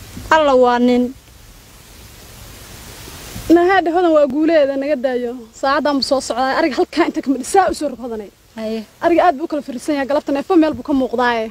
alla waa nin nahaadha hodan waa guuleeda naga daayo saacaddaanbu soo socdaa ariga halkaa inta kamid saa u soo rog hodanay haye ariga aad buu u kala firisan yahay galabta neefo meel buu ka muuqdaaye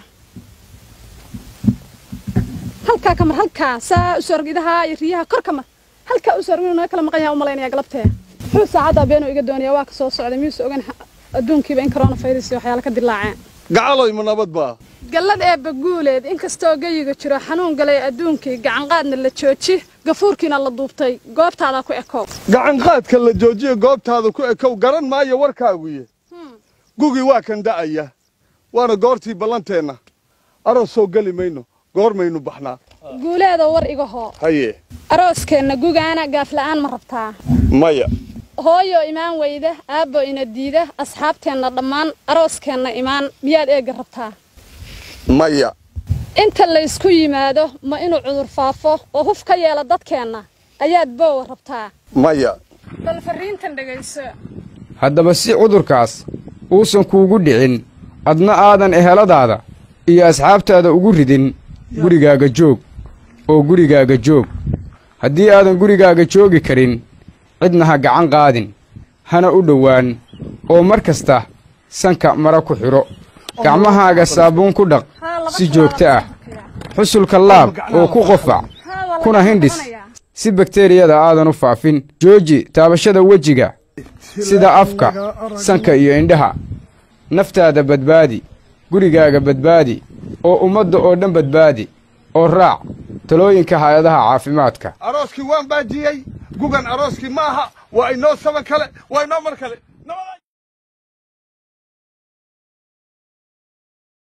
halkaa kamar halkaa saa u soo rog idaha iyo riyaha kor kamar halkaa u soo rog inuu naga kala maqan yahay u malaynaya galabtee muxuu saacaddaa beenuu iga doonaya waa ka soo socday miyuusa ogan adduunkiiba in corona virus iyo waxyaala ka dilaaceen gacaloy ma nabad baa gallad eebba guuleed inkastoo geyiga jiro xanuun galay adduunkii gacanqaadna la jooji gafuurkiina la duubtay goobtaada ku ekow gacanqaadka la joojiyo goobtaada ku ekow garan maayo warkaaguye gugii waa kan da'aya waana goortii ballanteenna aroos soo geli mayno goormaynu baxnaa guuleedoo war iga hoo haye arooskeenna gugaana gaafla'aan ma rabtaa maya hooyo imaan weyda aabbo ina diida asxaabteenna dhammaan arooskeenna imaan miyaad eegga rabtaa maya inta laysku yimaado ma inuu cudur faafo oo huf ka yeela dadkeenna ayaad boowa rabtaa maya bal farriintan dhegayso haddaba si cudurkaas uusan kuugu dhicin adna aadan eheladaada iyo asxaabtaada ugu ridin gurigaaga joog oo gurigaaga joog haddii aadan gurigaaga joogi karin cidna ha gacan qaadin hana u dhowaan oo mar kasta sanka mara ku xidho gacmahaaga saabuun ku dhaq si joogto ah xusulka laab oo ku qofac kuna hindhis si bakteriyada aadan u faafin jooji taabashada wejiga sida afka sanka iyo indhaha naftaada badbaadi gurigaaga badbaadi oo ummadda oo dhan badbaadi oo raac talooyinka hay-adaha caafimaadka arooskii waan baajiyey gugan arooskii maaha waa inoo saban kale waa inoo mar kale